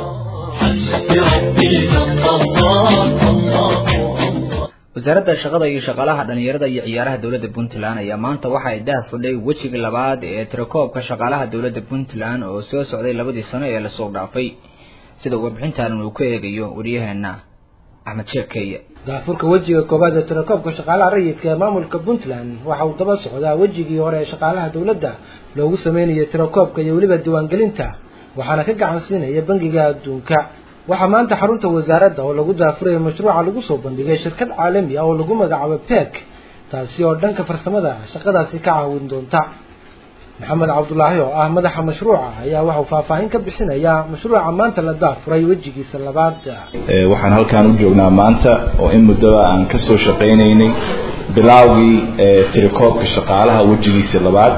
wasaaradda shaqada iyo shaqaalaha dhalinyarada iyo ciyaaraha dowladda puntland ayaa maanta waxa ay daha fudhay wejiga labaad ee tirakoobka shaqaalaha dowladda puntland oo soo socday labadii sano ee lasoo dhaafay sida warbixintan uu ku eegayo waryaheena axmed sheekh keye daafurka wejiga koobaad ee tirakoobka shaqaalaha rayidka ee maamulka puntland waxa uu daba socdaa wejigii hore ee shaqaalaha dowladda loogu sameynayay tirakoobka iyo weliba diiwaangelinta waxaana ka gacan siinaya bangiga adduunka waxaa maanta xarunta wasaaradda oo lagu daafuraya mashruuca lagu soo bandhigay shirkad caalami ah oo lagu magacaabo pek taasi oo dhanka farsamada shaqadaasi ka caawin doonta maxamed cabdulaahi oo ah madaxa mashruuca ayaa waxauu faahfaahin ka bixinayaa mashruuca maanta la daafuray wejigiisa labaad waxaan halkaan u joognaa maanta oo in muddaba aan ka soo shaqaynaynay bilaawgii tirakoobka shaqaalaha wejigiisa labaad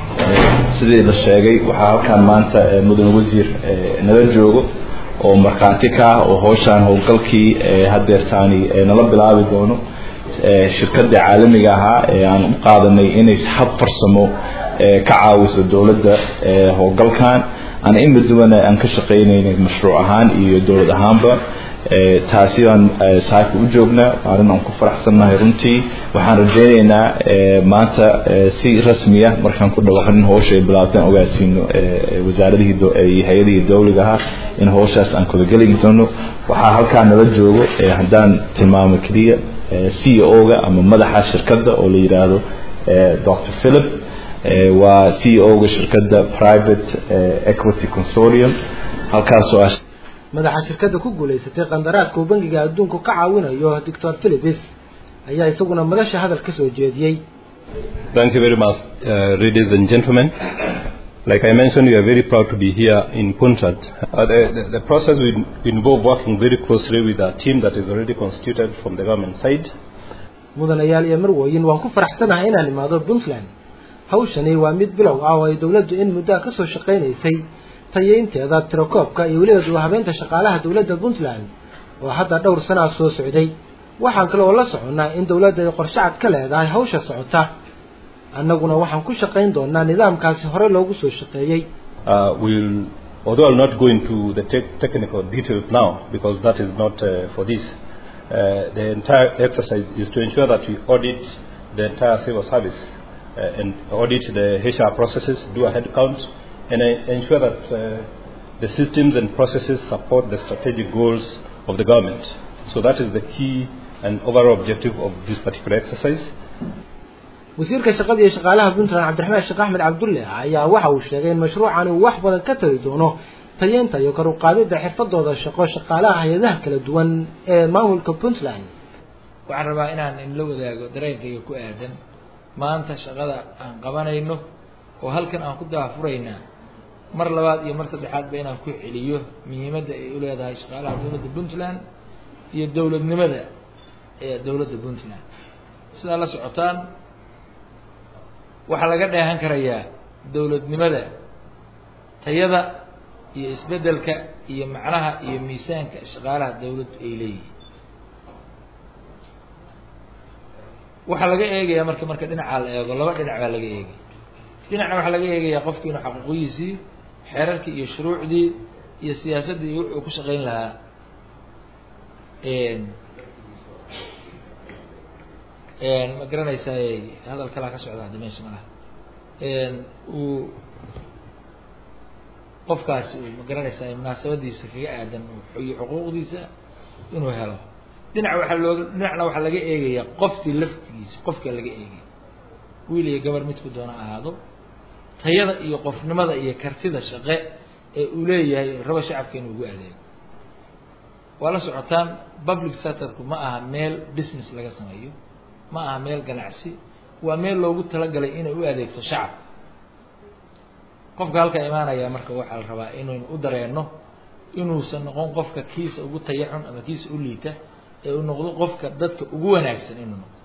sidii la sheegay waxaa halkaan maanta mudan wasiir nala joogo oo markhaati ka ah oo howshaan howlgalkii hadeertaani nala bilaabi doono shirkadda caalamiga ahaa ee aan u qaadanay inay hab farsamo ka caawiso dowladda howlgalkan ana in muddabana aan ka shaqaynaynay mashruuc ahaan iyo dowlad ahaanba taasi baan saaka u joognaa arrin aan ku faraxsannahay runtii waxaan rajaynaynaa maanta si rasmiya markaan ku dhawaaqnin howsha ay bilaabtaan ogaasiino wasaaradihii iyo hay-adihii dowliga ahaa in howshaas aan kudageli doono waxaa halkaa nala joogo haddaan tilmaamo keliya c o ga ama madaxa shirkadda oo la yidhaahdo dr philip waa c o ga shirkadda private equity consortium halkaasoo ah madaxa shirkadda ku guulaysatay qandaraadka uu bangiga adduunku ka caawinayo doctor philipis ayaa isaguna madasha hadal ka soo jeediyey Thank you very much, uh, ladies and gentlemen. Like I mentioned, we are very proud to be here in Puntland. Uh, the, the, the process will involve working very closely with a team that is already constituted from the government side. mudanayaal iyo marwooyin waan ku faraxsanahay inaan imaado puntland hawshani waa mid bilow ah oo ay dowladdu in muddoa ka soo shaqaynaysay tayeynteeda tirakoobka iyo weliba duwahabeynta shaqaalaha dowladda puntland oo hadda dhowr sanaa soo socday waxaan kale oo la soconnaa in dowladda ay qorshacad ka leedahay hawsha socota annaguna waxaan ku shaqayn doonaa nidaamkaasi hore loogu soo shaqeeyey Uh, we'll, although I'll not go into the te- technical details now because that is not uh, for this, uh, the entire exercise is to ensure that we audit the entire civil service uh, and audit the HR processes, do a head count, and uh, ensure that uh, the systems and processes support the strategic goals of the government. So that is the key and overall objective of this particular exercise. wasiirka shaqada iyo shaqaalaha puntland cabdiraxmaan sheekh axmed cabdulle ayaa waxa uu sheegay in mashruucani uu wax badan ka tari doono tayeynta iyo kor u qaadidda xirfadooda shaqo shaqaalaha hay-adaha kala duwan ee maamulka puntland waxaan rabaa inaan inla wadaago dareenkayga ku aadan maanta shaqada aan qabanayno oo halkan aan ku daafuraynaa mar labaad iyo mar saddexaadba inaan ku celiyo muhiimadda ay u leedahay shaqaalaha dowladda puntland iyo dowladnimada ee dowladda puntland sidaa la socotaan waxaa laga dheehan karayaa dowladnimada tayada iyo isbeddelka iyo macnaha iyo miisaanka shaqaalaha dowladdu ay leeyihiin waxaa laga eegayaa marka marka dhinacaa la eego laba dhinac baa laga eegaya dhinacna waxaa laga eegayaa qofki inuu xaquuqiyiisii xeerarkii iyo shuruucdii iyo siyaasaddii iyo wuxuu ku shaqayn lahaa ma garanaysaa hadal kalaa ka socda hadda meesha malaha uu qofkaasi uu ma garanaysaa munaasabadiisa kaga aadan iyo xuquuqdiisa inuu helo dhinac waxaa looga dhinacna waxaa laga eegayaa qofkii laftigiisa qofka laga eegaya wiil iyo gabar midku doona ahaado tayada iyo qofnimada iyo kartida shaqe ee uu leeyahay raba shacabka inuu ugu adeego waa la socotaan public sectorku ma aha meel business laga sameeyo ma aha meel ganacsi waa meel loogu talagalay inay u adeegto shacabka qofka halkaa imaanaya marka waxaa la rabaa inaynu u dareenno inuusan noqon qofka kiisa ugu tayacun ama kiisa u liita ee uu noqdo qofka dadka ugu wanaagsan inuu noqdo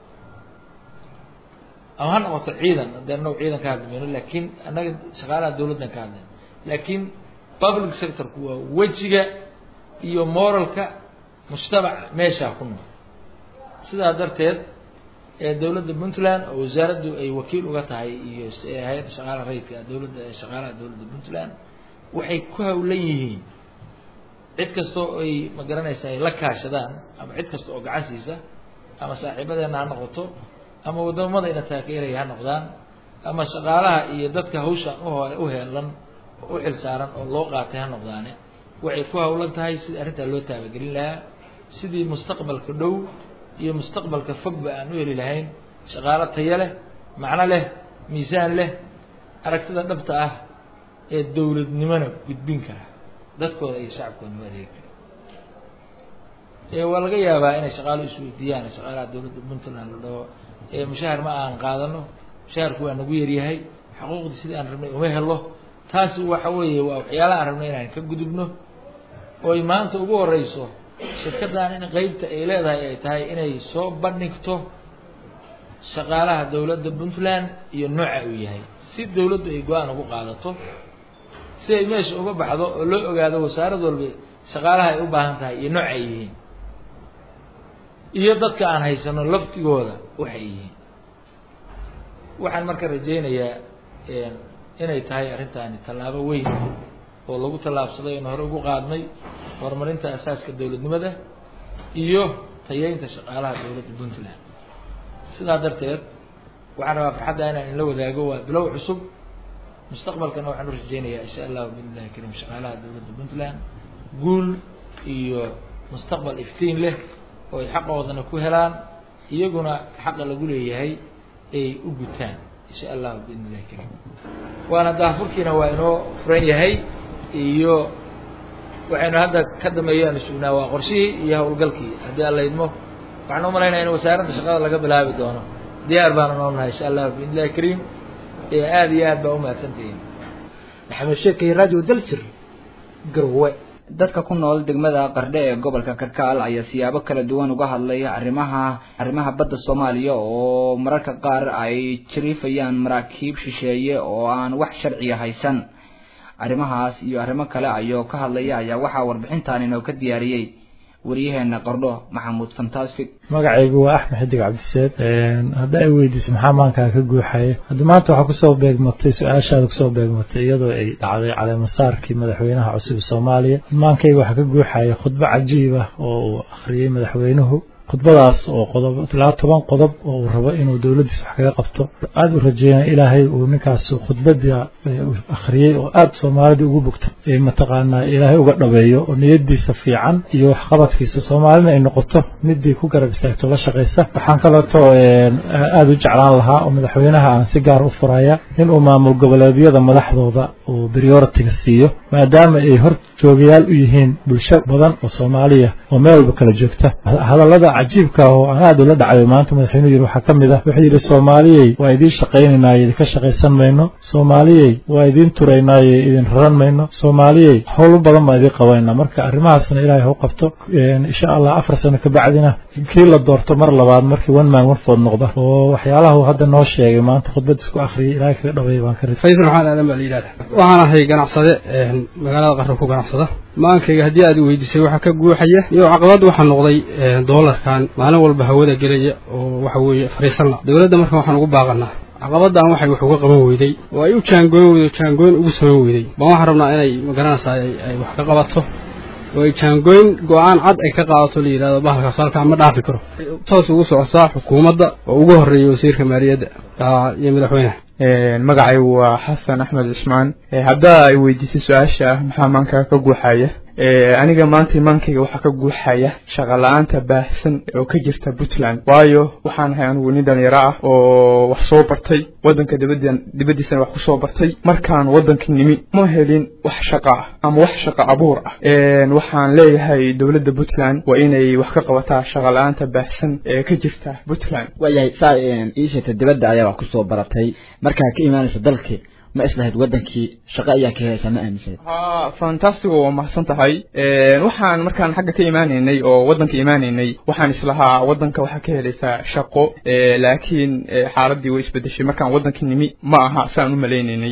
ama ha noqoto ciidan hadee anagu ciidan ka hadmayno laakiin annaga shaqaalaha dawladdan ka hadlayno laakiin public sectorku waa wejiga iyo moralka mujtamac meeshaa ku nool sidaa darteed ee dowladda puntland oo wasaaraddu ay wakiil uga tahay iyo hay-adda shaqaalaha rayidka dowladda shaqaalaha dowladda puntland waxay ku hawlan yihiin cid kasta oo ay ma garanaysa ay la kaashadaan ama cid kasta oo gacan siisa ama saaxiibadeena ha noqoto ama wadamada ina taageeraya ha noqdaan ama shaqaalaha iyo dadka hawshan uho u heelan oo u xil saaran oo loo qaatay ha noqdaane waxay ku hawlan tahay sidii arrintaa loo taabagelin lahaa sidii mustaqbalka dhow iyo mustaqbalka fogba aan u heli lahayn shaqaalo tayo leh macno leh miisaan leh aragtida dhabta ah ee dowladnimona gudbin kara dadkooda iyo shacabkooda u adeegi kara waa laga yaabaa inay shaqaalo isweydiiyaan shaqaalaha dowladda puntland la dhaho mushahar ma aan qaadano mushaharku waa nagu yaryahay xuquuqdii sidii aan rabnay uma helo taasi waxa weeye waa waxyaalaha aan rabnay inaan ka gudubno oy maanta ugu horeyso shirkaddan in qeybta ay leedahay ay tahay inay soo bandhigto shaqaalaha dowladda puntland iyo nooca uu yahay si dowladdu ay go-aan ugu qaadato si ay meesha uga baxdo oo loo ogaado wasaarad walba shaqaalaha ay u baahan tahay iyo nooc ay yihiin iyo dadka aan haysano laftigooda waxay yihiin waxaan marka rajaynayaa inay tahay arrintaani tallaabo weyn oo lagu tallaabsaday oon hore ugu qaadnay horumarinta asaaska dowladnimada iyo tayeynta shaqaalaha dowladda puntland sidaa darteed waxaan rabaa farxadda inaan inla wadaago waa bilow cusub mustaqbalkana waxaan u rajeynayaa insha allahu biidnillahi kariim shaqaalaha dowladda puntland guul iyo mustaqbal iftiin leh oo ay xaqoodana ku helaan iyaguna xaqa lagu leeyahay ay u gutaan insha allahu biidni illahi kariim waana daafurkiina waa inoo furan yahay iyo waxaynu hadda ka dambeeyaan sugnaa waa qorshihii iyo howlgalkii haddii alla idmo waxaan umalaynaya in wasaaradda shaqada laga bilaabi doono diyaar baanu noonahay insha allahu biidni illahi kariim aada iyo aad baa umahadsantihiin maxamed sheekay radio daljir garwe dadka ku nool degmada qardhe ee gobolka karkaal ayaa siyaabo kala duwan uga hadlay arrimaha arrimaha badda soomaaliya oo mararka qaar ay jariifayaan maraakiib shisheeye oo aan wax sharciya haysan arrimahaas iyo arrimo kale ayoo ka hadlaya ayaa waxaa warbixintan inoo ka diyaariyey waryaheena qardho maxamuud fantastic magacaygu waa axmed xidig cabdiseed hadda ay weydiisay maxaa maankaa ka guuxaya hadda maanta waxaa kusoo beegmatay su-aashaada kusoo beegmatay iyadoo ay dhacday caleemasaarkii madaxweynaha cusub soomaaliya maankayga waxaa ka guuxaya khudbo cajiib ah oo uu akhriyey madaxweynuhu khudbadaas oo qodob ilaa toban qodob oo uu rabo inuu dowladdiisa wax kaga qabto aada u rajeynaya ilaahay uu ninkaas khudbada akhriyey oo aada soomaalida ugu bogto ee mataqaanaa ilaahay uga dhabeeyo oo niyadiisa fiican iyo waxqabadkiisa soomaalina ay noqoto midii ku garab istaagto la shaqaysa waxaan kaleeto aada u jeclaan lahaa oo madaxweynaha aan si gaar u furaya inuu maamul goboleedyada madaxdooda uu prioritiga siiyo maadaama ay hor joogayaal u yihiin bulsho badan oo soomaaliya oo meel walba kala joogta hadallada cajiibka oo aan aada ula dhacayo maanta madaxweynuhu yidhi waxaa ka mid ah wuxuu yidhi soomaaliyey waa idiin shaqaynaynaye idinka shaqaysan mayno soomaaliyey waa idiin turaynaaye idin raran mayno soomaaliyey howlo badan baan idiin qabanayna marka arrimahaasna ilaahay hau qabto insha allah afar sano kabacdina kii la doorto mar labaad markii one man one food noqda oo waxyaalaha uu hadda noo sheegay maanta khudbad isku akhriyay ilaahay kaga dhabeeya baan ka faysal maxamed aadan baa la yidhahda waxaan ahay ganacsade magaalada qarra ku ganacsada maankayga haddii aad weydiisay waxaa ka guuxaya iyo caqabad waxaa noqday doolarkan maalin walba hawada gelaya oo waxa weeye fariisanla dowladda marka waxaan ugu baaqanaa caqabadan waxay wax uga qaban weyday oo ay u jaangoyn weyday jaangoyn ugu samayn weyday baan waxaan rabnaa inay magaranaysaa ay wax ka qabato oo ay jaangoyn go-aan cad ay ka qaadato la yidhahdo bahalkaas halkaa ma dhaafi karo toos ugu socotaa xukuumadda oo ugu horreeya wasiirka maaliyadda iyo madaxweynaha magacaygu waa xasan axmed cismaan haddaa ay weydiisay su-aasha ah maxaa maankaa ka guuxaya aniga maanta imaankayga waxaa ka guuxaya shaqa la-aanta baahsan oo ka jirta puntland waayo waxaan ahay anigu nin dhalinyaro ah oo wax soo bartay wadanka dibaddan dibaddiisana wax kusoo bartay markaan wadanka nimi ma helin wax shaqa ah ama wax shaqa abuur ah waxaan leeyahay dowladda puntland waa inay wax ka qabataa shaqa la-aanta baahsan ee ka jirta puntland waayahay saa ii sheegtay dibadda ayaa wax kusoo baratay markaa ka imaanaysa dalkii ma islahayd wadankii shaqo ayaa ka helaysaa ma aaminsaneed ha fantastigo waa mahadsan tahay waxaan markaan xagga ka imaanaynay oo waddanka imaanaynay waxaan islahaa waddanka waxaa ka helaysaa shaqo laakiin xaaladii way isbedeshay markaan waddanka nimi ma aha saan u maleynaynay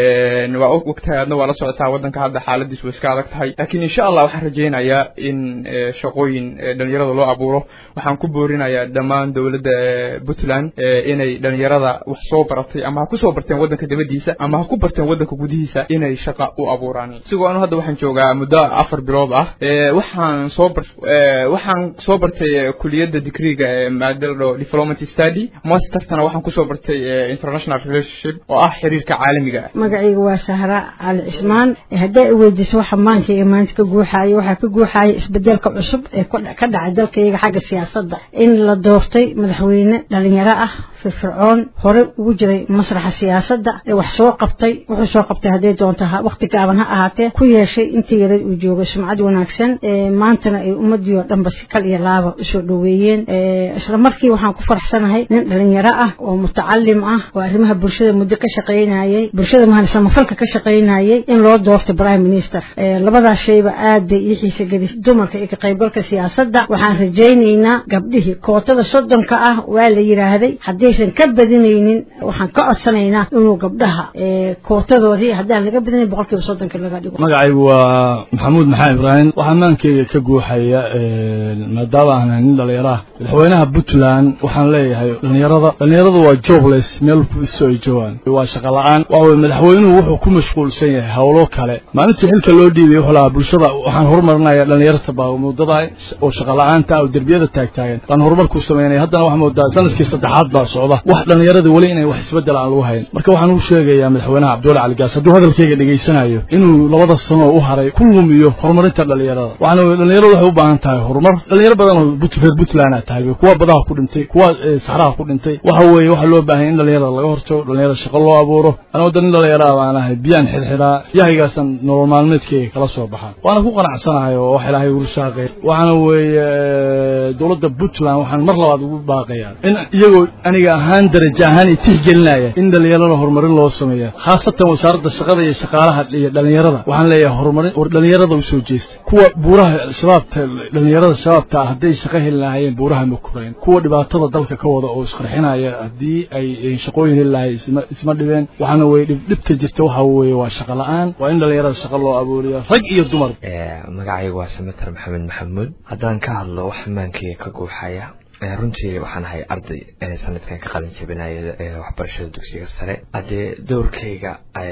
waa ogtahay adna waa la socotaa waddanka hadda xaaladiis way iska adag tahay laakiin insha allah waxaan rajaynayaa in shaqooyin dhalinyarada loo abuuro waxaan ku boorinayaa dhammaan dowladda puntland inay dhalinyarada wax soo baratay ama ha kusoo barteen waddanka dabadiisa ama ha ku barteen waddanka gudihiisa inay shaqa u abuuraan isigoo anu hadda waxaan joogaa muddo afar bilood ah waxaan soo bar waxaan soo bartay kuliyadda digriga maada la dhaho development study mastertana waxaan kusoo bartay international relationship oo ah xiriirka caalamiga ah magacayga waa sahra cali cismaan haddaa i weydiiso waxa maankayga maanta ka guuxaaya waxaa ka guuxaaya isbedelka cusub ee ka dhacay dalkayga xagga siyaasadda in la doortay madaxweyne dhalinyaro ah firfircoon hore ugu jiray masraxa siyaasadda ee wax soo qabtay wuxuu soo qabtay hadday doonto waqti gaaban ha ahaatee ku yeeshay intii yareed uu joogay sumcad wanaagsan maantana ay ummadii oo dhanba si kal iyo laaba usoo dhoweeyeen isla markii waxaan ku faraxsanahay nin dhalinyaro ah oo mutacalim ah oo arrimaha bulshada muddo ka shaqaynayay bulshada mahan samafalka ka shaqaynayay in loo doortay prime minister labadaas shayba aad bay ii xiisa gelis dumarka iyo ka qaybgalka siyaasadda waxaan rajaynaynaa gabdhihii kootada soddonka ah waa la yidhaahday haddaysan ka badinaynin waxaan ka codsanaynaa inuu gabdhaha kootadoodii haddaan laga badinayn boqolkiiba soddonka laga dhigo magacaygu waa maxamuud maxamed ibraahim waxaa maankeyga ka guuxaya maadaama aan nin dhalinyaro ah madaxweynaha puntland waxaan leeyahay dhalinyarada dhalinyaradu waa jobless meel iso ay joogaan waa shaqa la-aan waawey madaxweynuhu wuxuu ku mashquulsan yahay howlo kale maalintii xilka loo dhiibay wuxuu lahaa bulshada waxaan horumarinaya dhalinyarta baamudada oo shaqa la-aanta oo derbiyada taagtaagan baan horumar ku sameynaya haddana waxaa moodaa sanadkii saddexaad baa socda wax dhalinyarada weli inay wax isbedel aan lagu hayn marka waxaan u sheegayaa madaxweynaha cabdulla cali gaas hadduu hadalkayga dhegaysanayo inuu labada sano u haray ku lumiyo horumarinta dhalinyarada waxaana wey dhalinyaradu waxay u baahan tahay horumar dhalinyaro badan oo reer puntland a tahay kuwa badaha ku dhintay kuwa saxraha ku dhintay waxa weeye waxaa loo baahanya in dhalinyarada laga hortago dhalinyarada shaqo loo abuuro anoo da nin dhalinyara baan ahay biyaan xirxiraa yahaygaasaan nolol maalmeedkeyga kala soo baxaa waana ku qanacsanahay oo wax ilaahay ugu saaqay waxaana weeye dowladda puntland waxaan mar labaad ugu baaqayaa in iyagoo aniga ahaan daraja ahaan i tixgelinaya in dhalinyarada horumarin loo sameeya khaasatan wasaaradda shaqada iyo shaqaalaha iyo dhalinyarada waxaan leeyahay horumarin war dhalinyarada usoo jeesta kuwa buuraha shabaabta dhalinyarada shabaabta ah hadday shaqo heli lahaayeen buuraha ma kurayn kuwa dhibaatada dalka ka wada oo isqarxinaya haddii ay shaqooyin heli lahayen isma isma dhibeen waxaana weye dhibdhibta jirta waxa weeye waa shaqa la-aan waa in dhalinyarada shaqo loo abuuriyo rag iyo dumar magacayga waa samater maxamed maxamuud haddaan ka hadlo wax maankeyga ka guuxaya runtii waxaan ahay arday sanadkan ka qalin jabinaya waxbarashada dugsiga sare haddee dowrkayga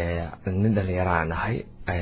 nin dhalinyaro aan ahay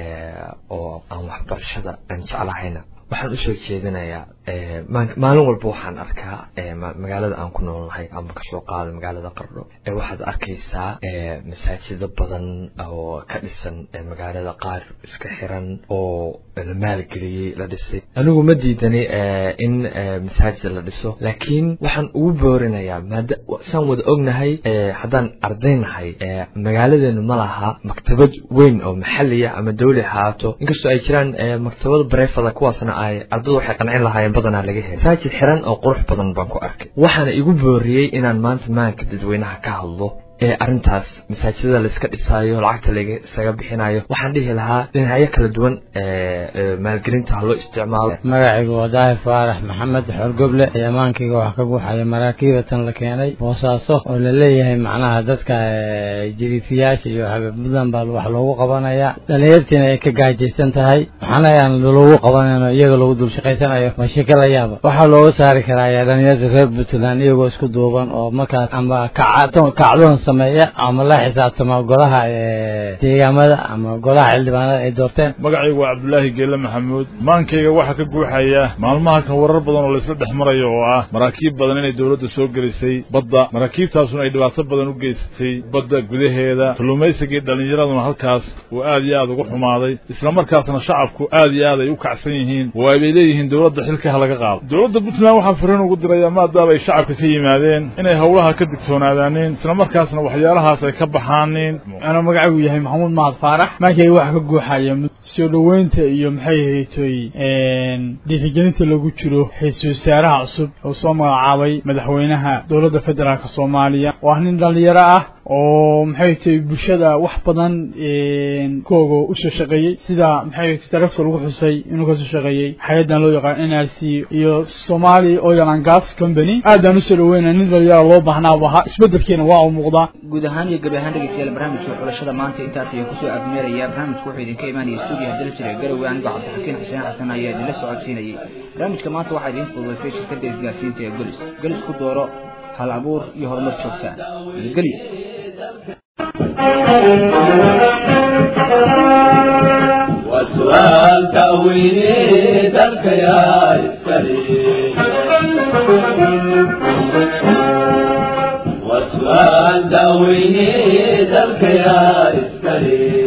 oo aan waxbarashada aan jeclahayna waxaan usoo jeedinayaa maalin walba waxaan arkaa magaalada aan ku noolnahay ama kasoo qaada magaalada qardho waxaad arkaysaa masaajida badan oo ka dhisan magaalada qaar iska xiran oo la maalgeliyey la dhisay anigu ma diidani in masaajid la dhiso laakiin waxaan ugu boorinayaa maada saan wada ognahay haddaan ardaynahay magaaladeenu ma laha maktabad weyn oo maxaliya ama dawli ahaato inkastoo ay jiraan maktabado bareefada kuwaasna ay ardadu waxay qancin lahaayeen badanaa laga helay masaajid xiran oo qurux badan baan ku arkay waxaana igu booriyey inaan maanta maanka dadweynaha ka hadlo ee arrintaas masaajidada laiska dhisaayo lacagta laga isaga bixinayo waxaan dhihi lahaa dhinacyo kala duwan maalgelinta ha loo isticmaalo magacaygu waa daahir faarax maxamed xorgoble amaankayga waxaa ka buuxaya maraakiibatan la keenay boosaaso oo la leeyahay macnaha dadka jiriifiyaasha iyo xabiibmudan baa wax loogu qabanaya dhalinyartiina ay ka gaajaysan tahay waxaana aan loogu qabanayno iyaga lagu dul shaqaysanayo waa shaka la yaaba waxaa looga saari karaa dhalinyarta reer puntland iyagoo isku duuban oo markaas ama kacdoon sameeya ama la xisaabtama golaha deegaamada ama golaha xildhibaanada ay doorteen magacaygu waa cabdulaahi geelle maxamuud maankayga waxaa ka guuxaya maalmaha kan warar badan oo laysla dhex marayo oo ah maraakiib badan inay dowladda soo gelisay badda maraakiibtaasuna ay dhibaato badan u geysatay badda gudaheeda kalluumaysigii dhallinyaraduna halkaas uu aad iyo aad ugu xumaaday islamarkaasna shacabku aad iyo aad ay u kacsan yihiin oo ay bay leeyihiin dowladda xilkaha laga qaado dowladda puntland waxaan fariin ugu dirayaa maadaama ay shacabka ka yimaadeen inay howlaha ka digtoonaadaaneen islamarkaasna waxyaalahaas ay ka baxaanin anuu magacaygu yahay maxamuud mahad faarax maankayga waxa ka guuxaya soo dhoweynta iyo maxay ahaytoy dhiirigelinta lagu jiro ra-iisul wasaaraha cusub oo soo magacaabay madaxweynaha dowladda federaalk soomaaliya oo ah nin dhalinyaro ah oo maxay tahay bulshada wax badan kooga usoo shaqeeyey sida maxay darafta lagu xusay inuu kasoo shaqeeyey hay-adan loo yaqaan n r c iyo somali oil and gas company aadaan usoo dhaweynaya nin dhalinyara loo baahnaa bu ahaa isbedelkiina waa u muuqdaa guud ahaan iyo gabi ahaan dhegeystayaal barnaamijka xulashada maanta intaas ayaan kusoo afmeeraya barnaamijku wuxuu idinka imaanaya stuudiyaha daljir ee garowe anigoo cabdixakiin xuseen xasan ayaa idinla socodsiinayay barnaamijka maanta waxaa idiin fududaysay shirkadda isgaarsiinta ee golis golis ku dooro hal abuur iyo horumar joogtaa nabadgelyo وسؤال تأويلي ذلك يا إسكالي وسؤال تأويلي ذلك يا إسكالي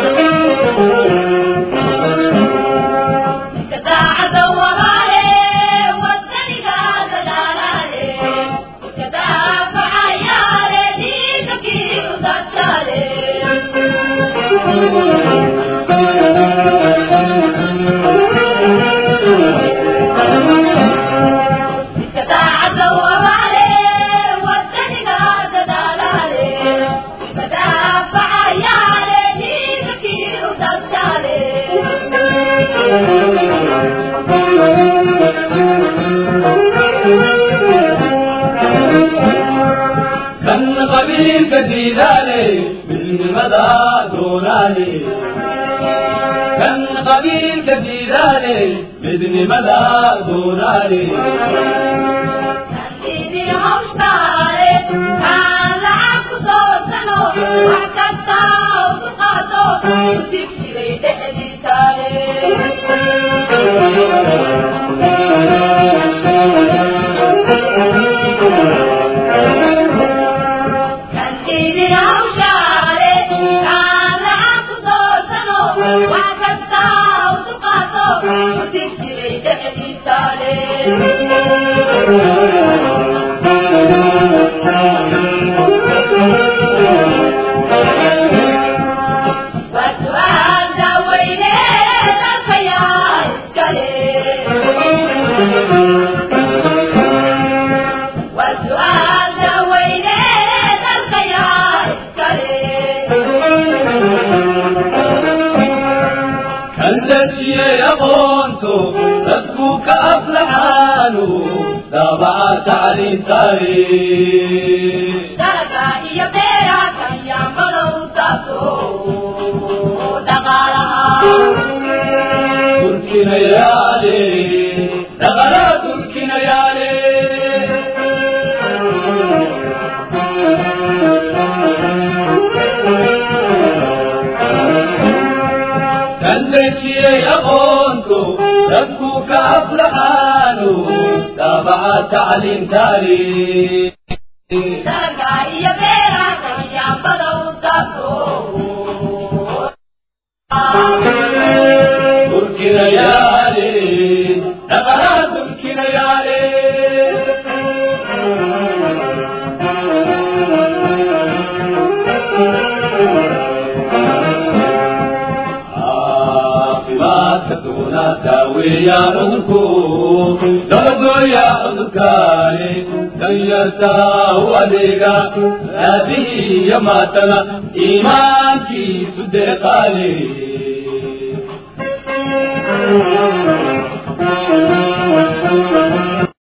كان قبيل كديداني بالمدى دوناني كان قبيل كديداني بدن مدى دوناني كنتشي يغونتو تسكوك أفلحانو دابع تعليم تاريخ درجة هي بيرا كان يعملوا تاسو دقالها تركي ليالي دغلا تركي ليالي كنتشي يغونتو تسكوك أفلحانو دابع تعليم تاريخ درجة هي بيرا كان يعملوا تاسو تركي ليالي دغلا تركي ليالي عاقبات دون تاوي يا عذركو درجو يا عذركاني دنيتا وليغا هذه يا ماتنا إيمانك صدقاني